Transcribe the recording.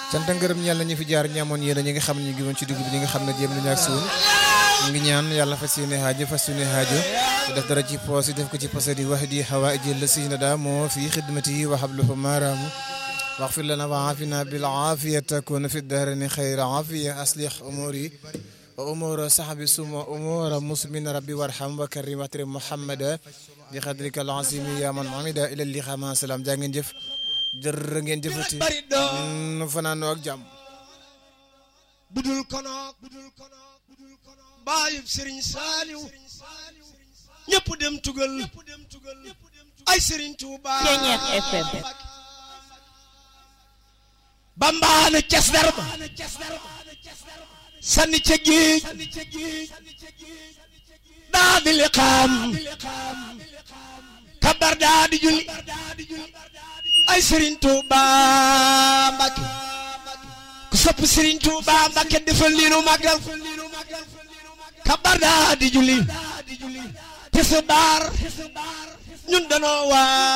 cant ngërëm ñeel na ñu fi jaar ñaamoon yéen ñi nga xam ne ñu ngi woon ci dugub bi ñi nga xam ne jéem nañu ak suun ñu ngi ñaan yàlla fas yéene haajo fas yéene haajo te def dara ci poos yi def ko ci posé di wax di hawaaji la si na daa moo fi xidmati wa habluhu maaraamu واغفر لنا وعافنا بالعافية تكون في الدهرين خير عافية أصلح أموري وأمور صحبي ثم أمور مسلمين ربي وارحم وكرم واترم محمد بقدرك العظيم يا من عمد إلى اللقاء مع السلام جا ngeen jëf jërë ngeen jëfati nu fanaanoo ak jàmm budul konook baayub Serigne Saliou ñëpp dem tugal ay Serigne Touba Ceeñeex FM bambaana cas darba sanni ca géej daa di liqaam kabar daa di julli ay Serigne Touba Mbacke ku sopp Serigne Touba Mbacke defal lii nu màggal kabar daa di julli tisbaar ñun danoo waa